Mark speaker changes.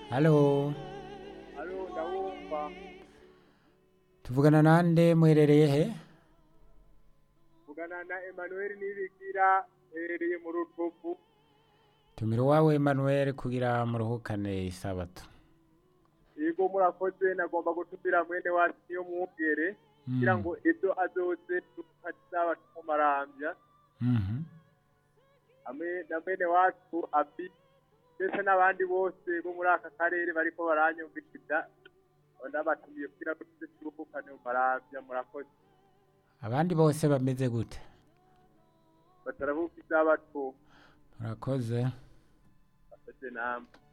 Speaker 1: halo
Speaker 2: Halo, ndabumva.
Speaker 1: tuvugana nande muherereye he
Speaker 2: Vugana na Emmanuel Nibigira herereye mu Rutovu.
Speaker 1: tumira uwawe Emmanuel kugira muruhukane isabato
Speaker 2: Yego murakoze nagomba gutumira mwene wacu niyo mwungere kugira ngo ejo azoze tukazaba tumumarambya
Speaker 1: Mhm.
Speaker 2: hamwe na mwene wacu abi ndetse n'abandi bose bo muri aka karere bariko baranyumviriza ndabatumiye kugira ngo tuze turuhukane mu marambya murakoze
Speaker 1: abandi bose bameze gute
Speaker 2: batarabuka izabato
Speaker 1: murakoze
Speaker 2: bakoze namwe